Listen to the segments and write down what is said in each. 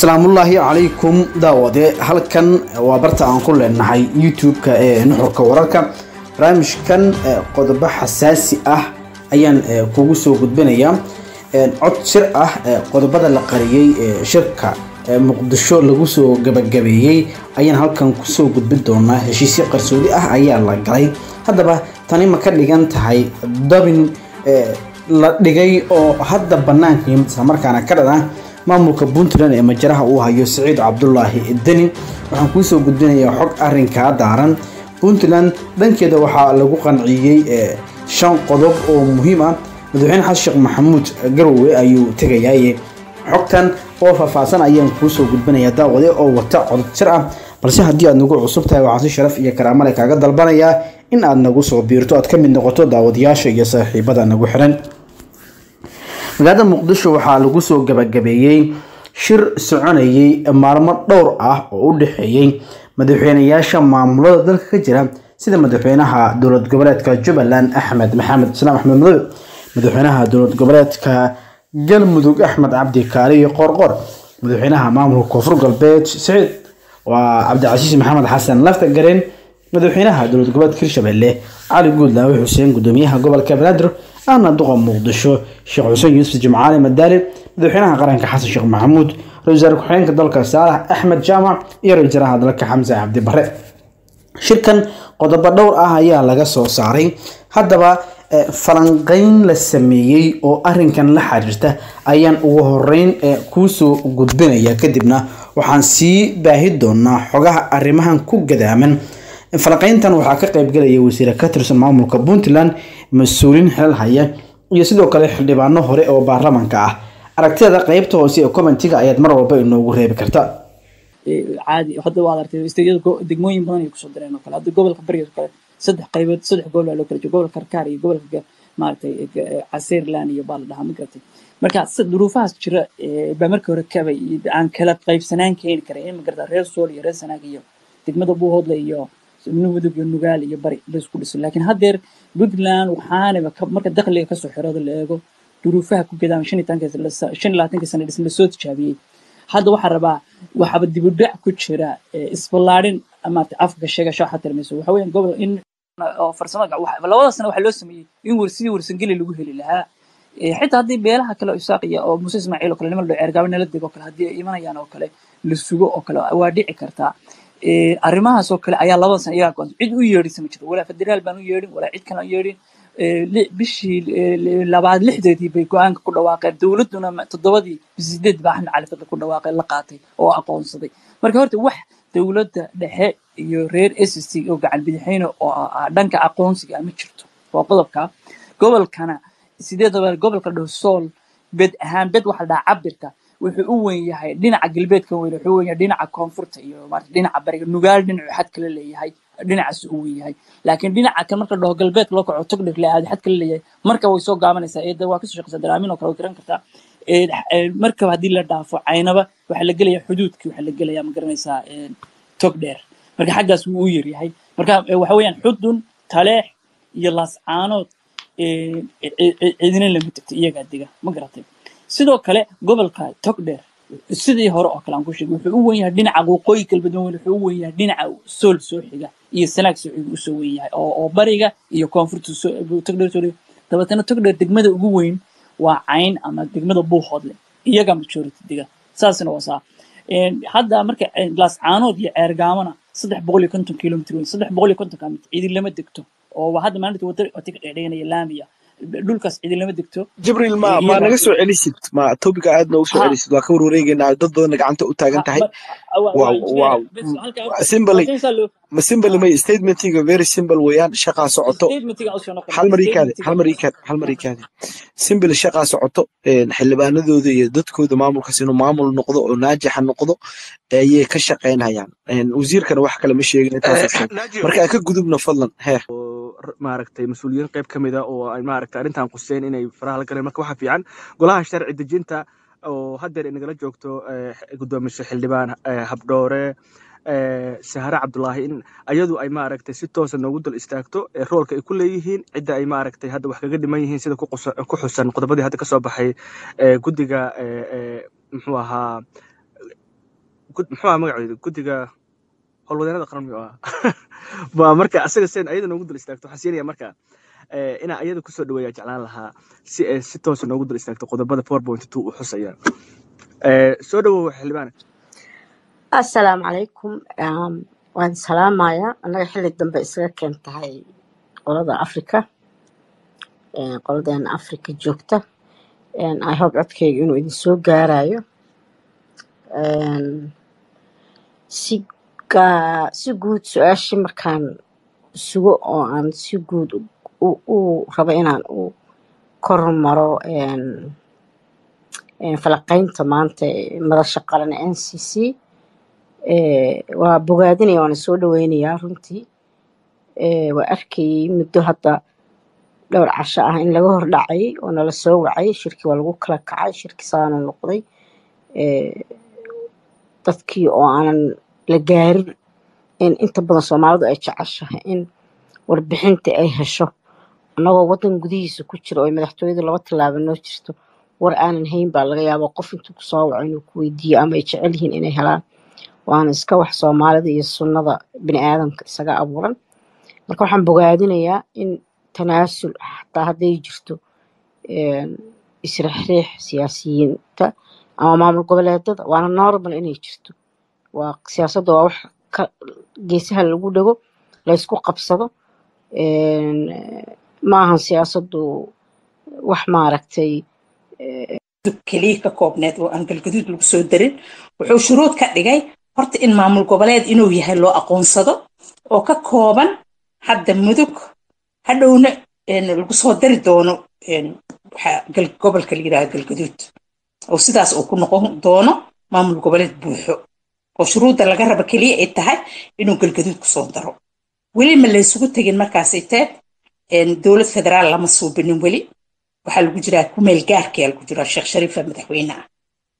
asalaamullaahi calaykum daawade halkan waa barta aan ku leenahay youtube-ka ee nuxurka wararka barnaamijkan qodobo xasaasi ah ayaan kugu soo gudbinayaa cod shir ah qodobada la qariyey ee shirka muqdisho lagu soo gabagabeeyey ayaan halkan kusoo gudbin doonaa heshiisyo qarsoodi ah ayaa la galay haddaba tani ma ka dhigan tahay dabin la dhigay oo hadda banaanka yimid islamarkaana ka dhana maamulka puntland ee majaraha uu hayo siciid cabdulaahi deni waxaan kuusoo gudbinayaa xog arinkaa daaran puntland dhankeeda waxaa lagu qanciyey shan qodob oo muhiim ah madaxweyne xasan sheekh maxamuud garowe ayuu tegayaa xogtan oo faahfaahsan ayaan kuusoo gudbinayaa daawade oo wata codod jir ah balse haddii aad nagu cusub tahay waxaan si sharaf iyo karaamale kaaga dalbanayaa in aad nagu soo biirto aad ka mid noqoto daawadayaasha iyo saaxiibada nagu xiran magaalada muqdisho waxaa lagu soo gabagabeeyey shir soconayay maalmo dhowr ah oo u dhexeeyey madaxweyneyaasha maamulada dalka ka jira sida madaxweynaha dowlad goboleedka jubbaland axmed maxamed islaam axmed madobe madaxweynaha dowlad goboleedka galmudug axmed cabdi kaali iyo qorqor madaxweynaha maamulka koonfur galbeed siciid waa cabdicasiis maxamed xasan lafta gareen madaxweynaha dowlad goboleedka hirshabelle cali guudlaawe xuseen gudoomiyaha gobolka banaadir ahna duqa muqdisho sheekh xuseen yuusuf jimcaali madaali madaxweynaha qaranka xasan sheekh maxamuud ra-isul wasaare ku-xigeenka dalka saalax axmed jaamac iyo ra-isul wasaaraha dalka xamse cabdi bare shirkan qodobo dhowr ah ayaa laga soo saaray haddaba falanqeyn la sameeyey oo arinkan la xiriirta ayaan ugu horeyn kuusoo gudbinaya kadibna waxaan sii baahi doonaa xogaha arrimahan ku gadaaman falanqeyntan waxaa ka qaybgalaya wasiire ka tirsan maamulka puntland mas-uuliin xilal haya iyo sidoo kale xildhibaano hore oo baarlamanka ah aragtida qeybta hoose ee commentiga ayaad mar walba inoogu reebi karta caadi hadda waad artay istayada degmooyin badan ay kusoo direen oo kale hadda gobolka bariga kale saddex qaybood saddex gobol baa loo kala jooga gobolka karkaar iyo gobolka maaragtay casiirland iyo baa la dhahaa ma garatay marka duruufahaas jira baa markii hore kabay aan kala qaybsanaan keeni karay in ma garata reer sool iyo reer sanaag iyo degmada buuhoodle iyo mudug iyo nugaal iyo bari laisku dhiso laakiin haddeer puntland waxaanaba marka dakhliga kasoo xirooda la eego duruufaha ku gadaan shan iyo labaatanka sana dhisma lasoo tijaabiyey hadda waxaa rabaa waxaaba dibudhac ku jira isballaadhin maarata afka sheegasho waxaa tilmayso waxa weeyaan gobol in farsamada labada sana waxaa loo sameeyey in sidii warsangeli lagu heli lahaa xitaa haddii beelaha kale isaaqiya oo muuse ismaaciil oo kale niman dho ceergaabe nala dego kale haddii ay imanayaan oo kale la sugo oo kale waa dhici kartaa arrimahaas oo kale ayaa labada sana iyagaa go'an cid u yeedhisa ma jiro walaa federaal baan u yeedhin walaa cid kale aan yeedhin bishii labaad lixdeedii bay go-aanka ku dhawaaqeen dowladduna toddobadii bisideed baa axmed cali fadli ku dhawaaqay la qaatay oo aqoonsaday marka horta wax dowladda dhexe iyo reer s c oo gacan bidixeyne oo dhanka aqoonsiga ma jirto waa qodobka gobolkana sideedaba gobolka dhaho sool bed ahaan bed waxa la dhahaa cabirka wuxuu u weyn yahay dhinaca galbeedka weyn wuxuu weyn yahay dhinaca koonfurta iyo maarata dhinaca bariga nugaal dhinacu xad kala leeyahay dhinacaas u weyn yahay laakiin dhinaca kan marka dhaho galbeedka loo kaco togdhir le aad xad kala leeyahay marka way soo gaabanaysaa eeda waa kasoo shaqeysaa daraamin oo kale way garan kartaa markaba haddii la dhaafo caynaba waxaa la gelaya xuduudkii waxaa la gelaya ma garanaysaa togdheer marka xaggaas wuu u yaryahay marka waxa weeyaan xudun taleex iyo laascaanood cidina lama tegto iyagaa dega ma garatay sidoo kale gobolka togdheer sidii hore oo kale aan ku sheegay wuxuu u wen yahay dhinaca waqooyi galbeed wuxuu u wen yahay dhinaca sool soo xiga iyo sanaag soo xiga usoo wen yahay oo bariga iyo koonfurta togdheer soo xiga dabeetana togdheer degmada ugu weyn waa cayn ama degmada buuhoodle iyaga majority dega saasna waa saa hadda marka laascaanood iyo ceergaamona saddex boqol iyo konton kilomitr weyn saddex boqol iyo konton kilomitr idin lama degto oo hadda maalinta wada ka dhegdheganaya laamiya dhulkaas cidi lama degto jibriil ma ma naga soo celisid ma topiga aad noogu soo celisid waa ka warwareegeynaa dad badanna gacanta u taagan tahay wow simbaly ma simbaly may statementiga very simple weeyaan shaqaa socoto hal mar ikaade hal mar ikaade hal mar ikaade simbaly shaqaa socoto xildhibaanadooda iyo dadkooda maamulkaas inuu maamul noqdo oo naajixa noqdo ayay ka shaqaynayaan wasiirkana wax kale ma sheegin intaas marka aan ka gudubno fadlan heer maaragtay mas-uuliyiin qayb ka mid a oo ay maaragtay arrintan quseen inay faraha la galeen marka waxaa fiican golaha sharci dejinta oo haddeer inagala joogto guddoomiye xildhibaan habdhoore sahare cabdulaahi in ayadu ay maaragtay si toosa noogu dul istaagto roolka ay ku leeyihiin cidda ay maaragtay hadda wax kaga dhiman yihiin sida ku xusan qodobadii hadda kasoo baxay guddiga muxuu ahaa muxuu magaceedu guddiga howlwadeenada qaran miyuu ahaa ba marka asaga seen ayada noogu dul istaagto waxaan siinaya marka inaa ayada kusoo dhaweeya jeclaan lahaa si ay si toosa noogu dul istaagto qodobada four point two u xusaya soo dhawow xildhibaan assalaamu calaykum waan salaamayaa annaga xilli dambe isaga keen tahay qolada africa qoladeena africa joogta i hope codkayga inuu idin soo gaarayo si si guud su-aashii markaan sugo oo aan si guud u rabo inaan u kormaro falaqaynta maanta madasha qaran n c c waa bogaadinaya waana soo dhaweynayaa runtii waa arkayay muddo hadda dhowr casho ah in laga hor dhacay oo nala soo wacay shirkii waa lagu kala kacay shirki saana noqday dadkii oo aanan la gaarin in inta badan soomaalidu ay jeceshahay in warbixinta ay hesho annagoo waddan gudihiisa ku jira oo madaxtooyadu laba tallaabo noo jirto war aanan hayn baa laga yaabaa qof intuu kusoo waco inuu ku weydiiyo ama ay jecel yihiin inay helaan waana iska wax soomaalida iyo sunnada bini aadamka isaga abuuran marka waxaan bogaadinayaa in tanaasul xataa hadday jirto israxriix siyaasiyiinta ama maamul goboleedada waana normal inay jirto waa siyaasadda waa wax geesaha lagu dhego laysku qabsado maahan siyaasaddu wax maaragtay keliya ka koobneed oo aan galgaduud lagu soo darin wuxuu shuruud ka dhigay horta in maamul goboleed inuu yahay loo aqoonsado oo ka kooban hadda mudug hadhowna lagu soo dari doono gobolka la yidhaha galgaduud oo sidaas uu ku noqon doono maamul goboleed buuxo oo shuruudda laga raba keliya ay tahay inuu galgaduud kusoo daro weli ma laysugu tegin markaasay teed dowlad federaal lama suubinin weli waxaa lagu jiraa kumeel gaarkaya lagu jiraa sheekh shariifa madaxweyne ah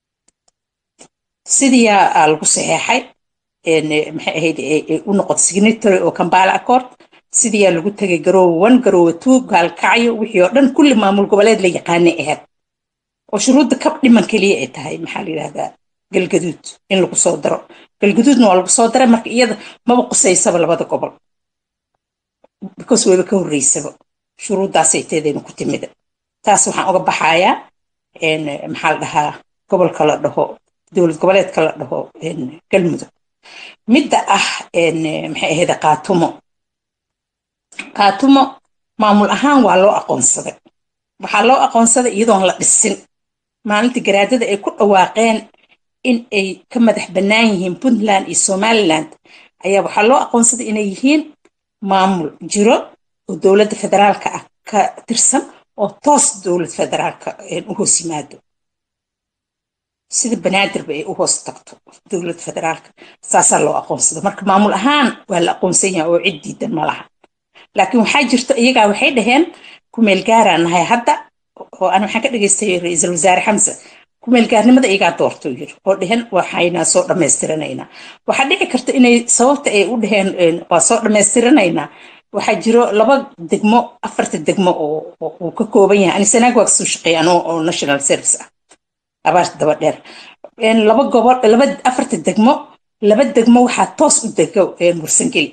sidiyaa lagu saxeexay maxay ahayd u noqotay signatory oo kambala accord sidiyaa lagu tegay garoowe one garoowe two gaalkacyo wixii oo dhan kulli maamul goboleed la yaqaanay ahayd oo shuruudda ka dhiman keliya ay tahay maxaa la yidhahdaa galgaduud in lagu soo daro galgaduudna waa lagu soo daray marka iyada maba qusaysaba labada gobol because wayba ka horreysaba shuruuddaasay teedayna ku timida taas waxaan uga baxayaa maxaa la dhahaa gobolka la dhaho dowlad goboleedka la dhaho galmudug midda ah maxay ahayd qaatumo qaatumo maamul ahaan waa loo aqoonsaday waxaa loo aqoonsaday iyadoon la dhisin maalintii garaadada ay ku dhawaaqeen in ay ka madax bannaan yihiin puntland iyo somaliland ayaa waxaa loo aqoonsaday inay yihiin maamul jiro oo dowladda federaalka ah ka tirsan oo toos dowlad federaalka u hoos yimaado sida banaadirba ay u hoos tagto dowlad federaalka saasaa loo aqoonsada marka maamul ahaan waa la aqoonsan yahay oo cid diidan ma laha laakiin waxaa jirto iyagaa waxay dhaheen kumeel gaaraan nahay hadda oo aan waxaan ka dhegaystay ra-iisul wasaare xamse kumeel gaarnimada iyagaa doortuu yiri oo dheheen waxayna soo dhammaystiranaynaa waxaa dhici karta inay sababta ay u dhaheen waa soo dhammaystiranaynaa waxaa jiro laba degmo afarta degmo oo uu ka kooban yahay anisanaag waa kasoo shaqeeyaan oo national service ah abaarta daba dheer laba gobol laba afarta degmo laba degmo waxaa toos u dego mursangeli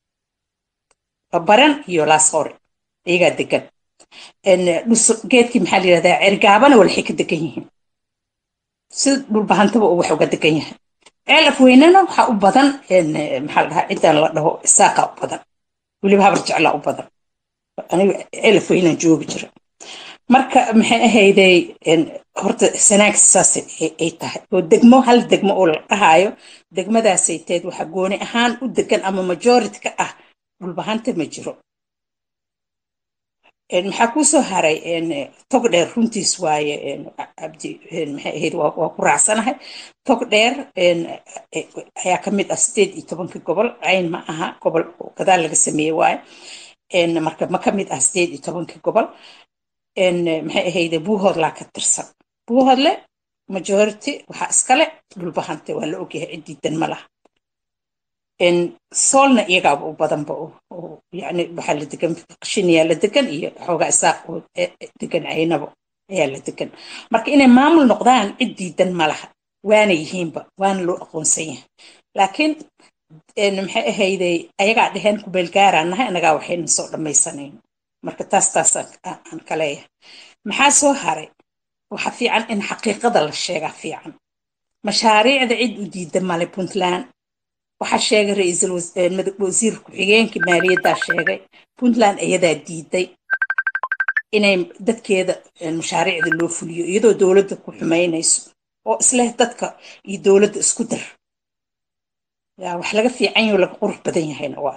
baran iyo laasqore iyagaa degan geedkii maxaa la yidhahdaa cergaabana walxay ka degan yihiin sida dhulbahantaba uu wax uga degan yahay ceel afweynena waxaa u badan maxaa la dhahaa cidan la dhaho isaaqa u badan weliba habar jeclaa u badan aniga ceel afweynaan joogi jira marka maxay ahayday horta sanaag saas ay tahay oo degmo hal degmo oo la dhahaayo degmadaasay teed waxa gooni ahaan u degan ama majority ka ah dhulbahanta ma jiro maxaa kuu soo haray tog dheer runtiis waaye cabdi maxay ahayd waa ku raacsanahay tog dheer ayaa ka mid ah sideed iyo tobanka gobol cayn ma aha gobol gadaal laga sameeye waaye marka ma ka mid ah sideed iyo tobanka gobol maxay ahayde buuhoodlaa ka tirsan buuhoodle majority waxaa iskale dhulbahante waa la ogyahay ciddiidan ma laha soolna iyagaaba u badanba yani waxaa la degan qashiniyaa la degan iyo xoogaa isaaq oo degan caynabo ayaa la degan marka inay maamul noqdaan cid diidan ma laha waana yihiinba waana loo aqoonsan yahay laakiin maxay ahayday ayagaa dheheen kubeelgaaraan nahay annagaa waxayna soo dhammaysanayn marka taas taas aan ka leeyahay maxaa soo haray waxa fiican in xaqiiqada la sheegaa fiican mashaariicda cid u diida male puntland waxaa sheegay ra-iisul wasiir ku-xigeenkii maaliyaddaa sheegay puntland iyadaa diiday inay dadkeeda mashaariicda loo fuliyo iyadoo dowladda ku xumaynayso oo isleh dadka iyo dowladda isku dar yaa wax laga fiican yaho laga qurux badan yahayna waa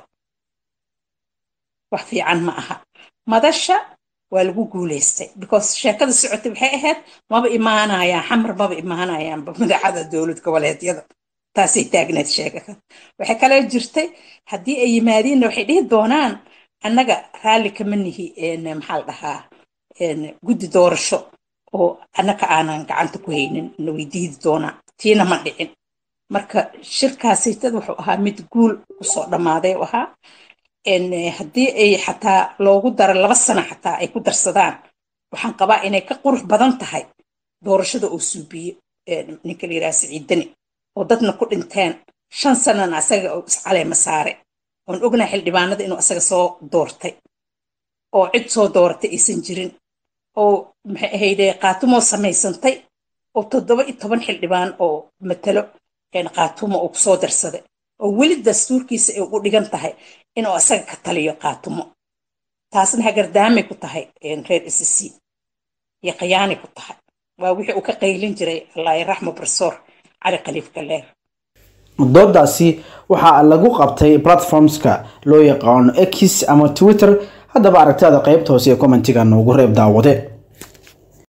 wax fiican ma aha madasha waa lagu guulaystay because sheekada socotay waxay ahayd maba imaanayaan xamar maba imaanayaanba madaxada dowlad goboleedyada taasay taagneed sheegaka waxay kaloo jirtay haddii ay yimaadiinna waxay dhihi doonaan annaga raalli kama nihi maxaa la dhahaa guddi doorasho oo annaka aanan gacanta ku haynin na way diidi doonaan tiina ma dhicin marka shirkaasaytad wuxuu ahaa mid guul kusoo dhammaaday u ahaa haddii ay xataa loogu daro laba sano xataa ay ku darsadaan waxaan qabaa inay ka qurux badan tahay doorashada oo suubiye ninka la yidhaha siciidani oo dadna ku dhinteen shan sanana asaga oo iscaleema saare oon ognahay xildhibaanada inuu asaga soo doortay oo cid soo dooratay aysan jirin oo maxay ahayde qaatumoo samaysantay oo toddoba iyo toban xildhibaan oo matalo qaatumo uu kusoo darsaday oo weli dastuurkiisa ay ugu dhigan tahay inuu asaga ka taliyo qaatumo taasna hagardaamay ku tahay reer sc iyo khiyaanay ku tahay waa wixii uu ka qaylin jiray allaahi raxmo barsoor cali khaliif galeer doodaasi waxaa lagu qabtay platformska loo yaqaano x ama twitter haddaba aragtada qaybta hoose ee commentiga noogu reeb daawade